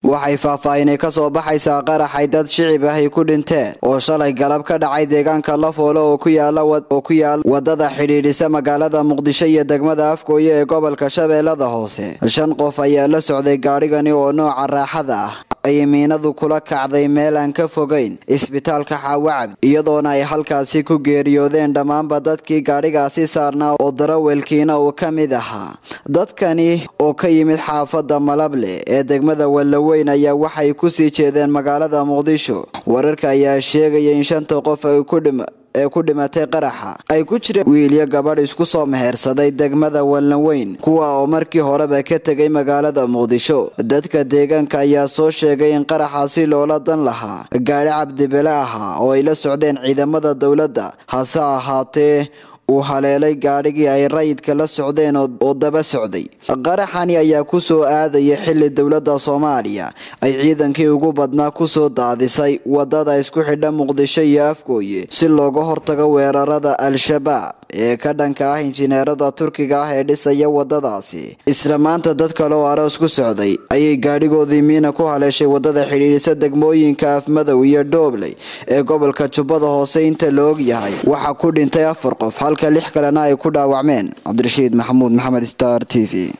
waxay faahfaahinay ka soo baxaysaa qaraxay dad shicib ah ay ku dhinteen oo shalay galab ka dhacay deegaanka lafoole oo ku yaala wadada xidhiidhisa magaalada muqdisho iyo degmada afgooye ee gobolka shabeellada hoose shan qof ayaa la socday gaadhigani oo nooca raaxada ah ay miinadu kula kacday meel aan ka fogayn isbitaalka xaawacab iyadoona ay halkaasi ku geeriyoodeen dhammaanba dadkii gaadhigaasi saarnaa oo darawelkiina uu ka mid ahaa dadkani oo ka yimid xaafadda malable ee degmada wallaweyn ayaa waxay kusii jeedeen magaalada muqdisho wararka ayaa sheegaya in shanta qof ay ku dhima ee ku dhimatay qaraxa ay ku jireen wiilyo gabadh isku soo mehersaday degmada wallanweyn kuwa oo markii horeba ka tegay magaalada muqdisho dadka deegaanka ayaa soo sheegay in qaraxaasi loola dan lahaa gaadhi cabdibele ahaa oo ay la socdeen ciidamada dowladda hase ahaatee uu haleelay gaadhigii ay rayidka la socdeen oo daba socday qaraxani ayaa ku soo aadaya xili dowladda soomaaliya ay ciidankii ugu badnaa kusoo daadisay wadada isku xidha muqdisho iyo afgooye si looga hortago weerarada al-shabaab ee ka dhanka ah injineerada turkiga ah ee dhisaya wadadaasi isla maanta dad kale oo aroos ku socday ayay gaadhigoodii miina ku haleeshay wadada xidhiidhisa degmooyinka afmadow iyo dhoobley ee gobolka jubbada hoose inta la og yahay waxaa ku dhintay afar qof halka lix kalena ay ku dhaawacmeen cabdirashiid maxamuud maxamed star t v